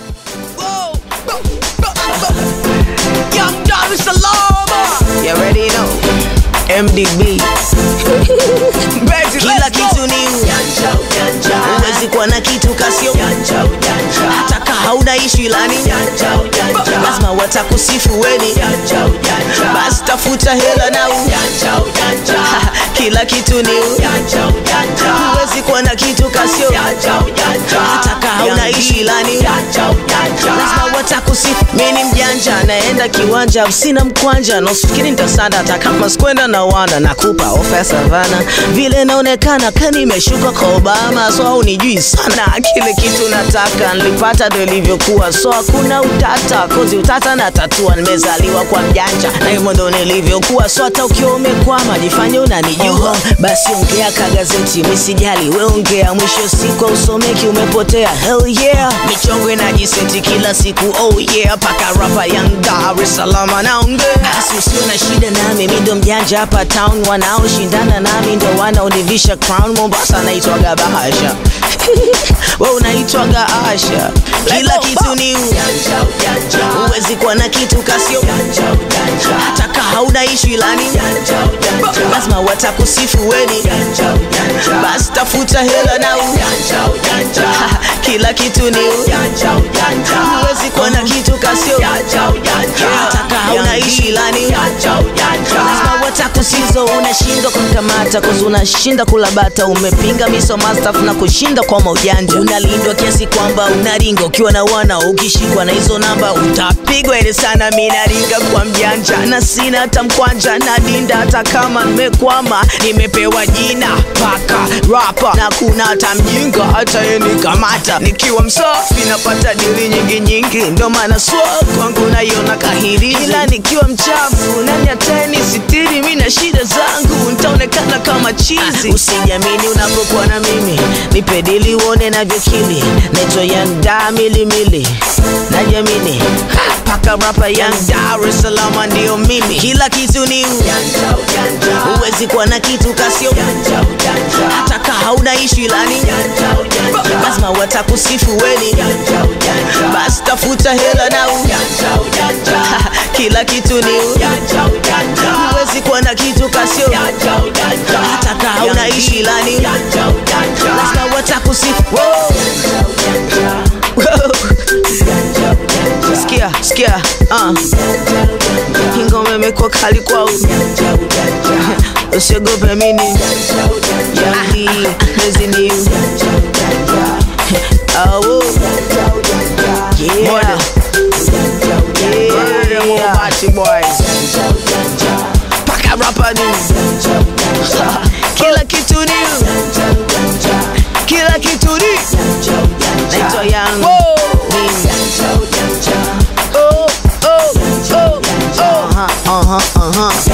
Whoa. Young Dar es Salaam. You already know. MDB. Kila kitu ni huwezi kuwa na kitu kasio hata ka hauna ishu ilani lazima watakusifu weni basi tafuta hela na u kila kitu ni huwezi kuwa na kitu kasio hata ka hauna ishu ilani lazima watakusifu mi ni mjanja naenda kiwanja sina mkwanja nasifikiri nitasanda hata kama skwenda na wanda nakupa ofa ya savana vile naonekana ka nimeshuka kwa obama so unijui sana kile kitu nataka nilipata ndo ilivyokuwa so hakuna utata kozi utata na tatua nimezaliwa kwa mjanja na hivyo ndo nilivyokuwa so hata ukiwa umekwama jifanye unanijua basi ongea ka gazeti misijali we ongea mwisho siku usomeki umepotea hell yeah michongo inajiseti kila siku oh yeah paka rapa young Dar es Salaam anaongea basi usio na shida nami mi ndo mjanja hapa town wanaoshindana nami ndo wanaonivisha crown Mombasa naitwaga Bahasha we unaitwaga Asha kila kitu ni huwezi kuwa na kitu kasio hata ka hauna ishu ilani lazima watakusifu weni basi tafuta hela na u kila kitu ni huwezi kuwa na kitu kasio hata ka hauna ishu ilani lazima watakusizo unashindwa kumkamata kozi unashinda kulabata umepinga miso mastaf na kushinda kwa maujanja unalindwa kiasi kwamba unaringa ukiwa na wana ukishikwa na hizo namba utapigwa ile sana mi naringa kwa mjanja na sina hata mkwanja na dinda hata kama nimekwama nimepewa jina paka rapa na kuna hata mjinga hata yenikamata nikiwa msafi napata dili nyingi nyingi ndo maana swa kwangu naiona kahiri ila nikiwa mchafu nani atani sitiri mi na shida zangu ntaonekana kama chizi usijamini unapokuwa na mimi nipe dili uone navyokili naitwa young da milimili najamini Ha, paka rapa young Dar es Salaam ndio mimi kila kitu ni huwezi kuwa na kitu kasio hata ka hauna ishu ilani lazima watakusifu weni basi tafuta hela na u kila kitu ni huwezi kuwa na kitu kasio hata ka hauna ishu ilani lazima watakusifu Wow. Wow. Sikia, sikia, uh. Ingoma imekuwa kali kwao, usiogope mini yangi hizi ni awo yeah. Yeah. Mobati boys paka rapa ni kila kitu ni kila kitu ni naitwa Young Ning. Oh, oh, oh, oh. Uh-huh, uh-huh, uh-huh.